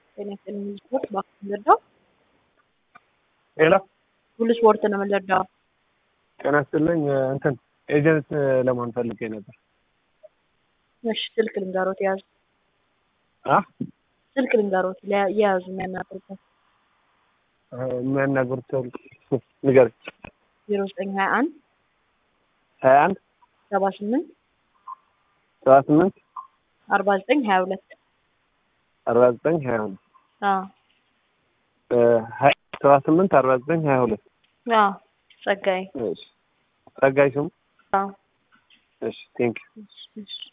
ጤና ይስጥልኝ ሁሉ ስፖርት እባክህ የምንረዳው ሌላ ሁሉ ስፖርት ነው የምንረዳው። ጤና ይስጥልኝ እንትን ኤጀንት ለመሆን ፈልጌ ነበር። እሺ ስልክ ልንገሮት የያዙ አ ስልክ ልንገሮት ለ- የያዙ የሚያናግሩበት የሚያናግሩት ሰው ንገረኝ። ዜሮ ዘጠኝ ሀያ አንድ ሀያ አንድ ሰባ ስምንት ሰባ ስምንት አርባ ዘጠኝ ሀያ ሁለት አርባ ዘጠኝ ሀያ ሁለት አዎ ሰባ ስምንት አርባ ዘጠኝ ሀያ ሁለት አዎ ጸጋዬ እሺ ጸጋይ ስሙ አዎ እሺ ቴንክ እሺ እሺ